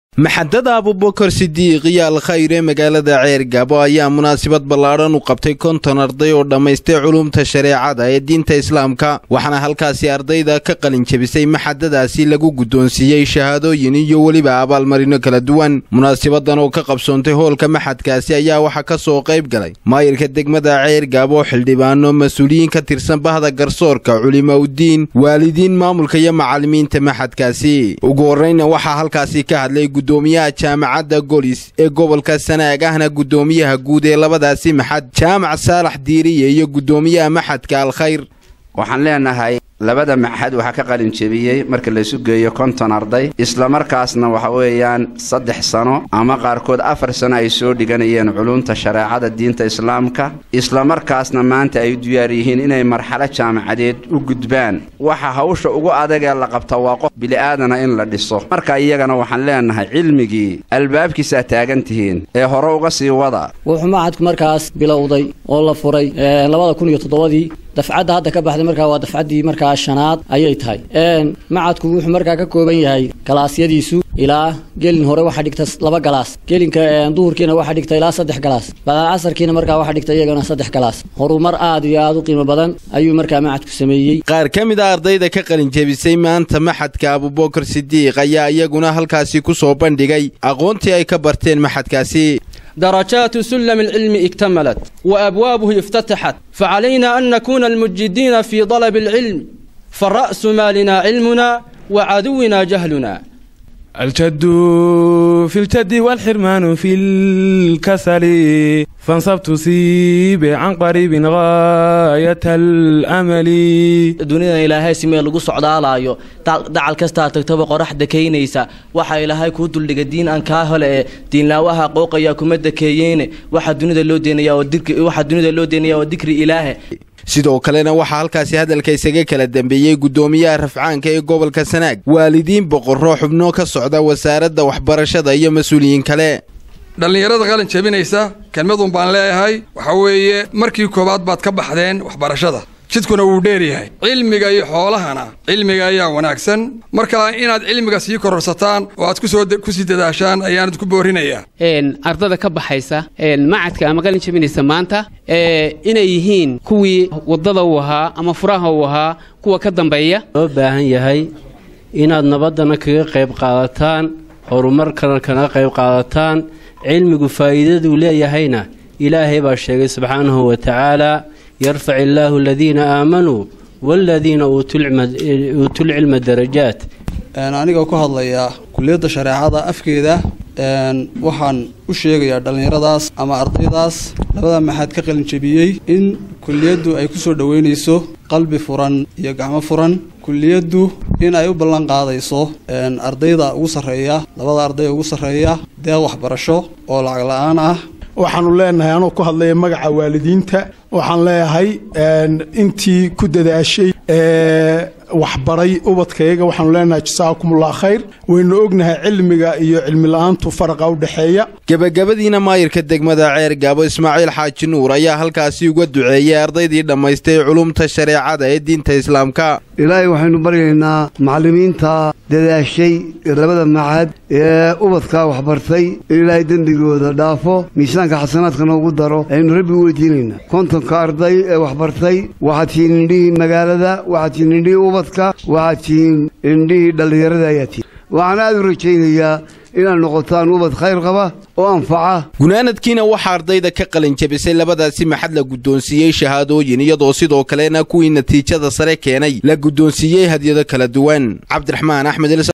maxadada abubakar sidiiq iyo alkhayr ee magaalada ceergabo ayaa munaasabad ballaadhan u qabtay konton arday oo dhammaystay culumta shareecada ee diinta islaamka waxaana halkaasi ardayda ka qalin jebisay maxadadaasi lagu guddoonsiiyey shahaadooyin iyo weliba abaalmarino kala duwan munaasabadan oo ka qabsoontay hoolka maxadkaasi ayaa waxaa ka soo qayb galay maayirka degmada ceergabo xildhibaano mas-uuliyiin ka tirsan bahda garsoorka culimaudiin waalidiin maamulka iyo macallimiinta maxadkaasi ugu horreyna waxaa halkaasi ka hadlay gudoomiyaha jaamacadda golis ee gobolka sanaag ahna guddoomiyaha guud ee labadaasi maxad jaamac saalax diiriye iyo guddoomiyaha maxadka alkhayr waxaan leenahay labada maxad waxaa ka qalin jebiyey marka laysu geeyo konton arday islamarkaasna waxa weeyaan saddex sano ama qaarkood afar sano ay soo dhiganayeen culumta shareecada diinta islaamka islamarkaasna maanta ay diyaar yihiin inay marxalo jaamacadeed u gudbaan waxa hawsha ugu adagee la qabta waa qof bili'aadana in la dhiso marka iyagana waxaan leenahay cilmigii albaabkiisaa taagan tihiin ee hore uga sii wada wuxuu macadku markaas bilowday oo la furay labada kun iyo toddobadii dafcadda hadda ka baxday markaa waa dafcaddii markaa shanaad ayay tahay macadku wuxuu markaa ka kooban yahay galaasyadiisu ilaa gelin hore waxaa dhigta laba galaas gelinka duhurkiina waxaa dhigta ilaa saddex galaas bacdal casarkiina markaa waxaa dhigta iyagana saddex galaas horumar aad iyo aad u qiimo badan ayuu markaa macadku sameeyey qaar ka mid a ardayda ka qalin jebisay maanta maxadka abubakar sidiiq ayaa iyaguna halkaasi ku soo bandhigay aqoontii ay ka barteen maxadkaasi درجات سلم العلم اكتملت وأبوابه افتتحت فعلينا أن نكون المجدين في طلب العلم فالرأس مالنا علمنا وعدونا جهلنا الجد في الجد والحرمان في الكسل فانصبت سيب عن قريب غاية الأمل dunida ilaahay simee lagu socdaalayo dacal kastaa tagtaba qoraxda keynaysa waxa ilaahay kuu duldhiga diin aan kaa hole ee diinlaawaha qooqaya kuma dakeeyeene waxa dunida loo deenaya waxa dunida loo deenaya waa dikri ilaahe sidoo kalena waxaa halkaasi hadalka isaga kala dambeeyey guddoomiyaha rafcaanka ee gobolka sanaag waalidiin boqorro xubno ka socda wasaaradda waxbarashada iyo mas-uuliyiin kale dhallinyarada qalin jebinaysa kelmadun baan leeyahay waxa weeye markii koowaad baad ka baxdeen waxbarashada jidkuna wuu dheeryahay cilmiga iyo xoolahana cilmiga ayaa wanaagsan marka inaad cilmiga sii kororsataan oo aad kusoo kusii dadaashaan ayaanad ku boorinayaa ardada ka baxaysa macadka ama qalin jebinaysa maanta inay yihiin kuwii waddada uu ahaa ama furaha uu ahaa kuwa ka dambeeya loo baahan yahay inaad nabaddana kaga qayb qaadataan horumarkana kaga qayb qaadataan cilmigu faa'iidaduu leeyahayna ilaahay baa sheegay subxaanahu wa tacaala yarfac illaahu aladiina aamanuu waaladiina uutuulcilma darajaat anigoo ku hadlaya kuliyadda shareecada afkeeda waxaan u sheegayaa dhallinyaradaas ama ardaydaas labada maxaad ka qalin jebiyey in kuliyaddu ay kusoo dhoweynayso qalbi furan iyo gacmo furan kuliyaddu in ay u ballan qaadayso ardayda ugu sarreeya labada ardayda ugu sarreeya deeq waxbarasho oo lacag la-aan ah waxaanu leenahay anoo ku hadlaya magaca waalidiinta waxaan leeyahay intii ku dadaashay waxbaray ubadkayaga waxaanu leenahay jasaakumullah khayr waynu ognahay cilmiga iyo cilmi la-aantu faraqa u dhexeeya gebagabadiina maayirka degmada ceergaabo ismaaciil xaaji nuur ayaa halkaasi uga duceeyey ardaydii dhammaystay culumta shareecada ee diinta islaamka ilaahay waxaynu baryaynaa macallimiinta dadaashay labada macad ee ubadkaa waxbartay in ilaahay dembigooda dhaafo miisaanka xasanaadka noogu daro aynu rabbi u weydiinaynaa kontonka arday ee waxbartay waxaad tihiin indhihii magaalada waxaad tihiin indhihii ubadka waxaad tihiin indhihii dhallinyarada ayaa tihiin waxaan aad u rajaynayaa inaad noqotaan ubad khayr qaba oo anfaca gunaanadkiina waxaa ardayda ka qalin jebisay labadaasi maxad la guddoonsiiyey shahaadooyin iyadoo sidoo kalena kuwii natiijada sare keenay la guddoonsiiyey hadyado kala duwan cabdiraxmaan axmed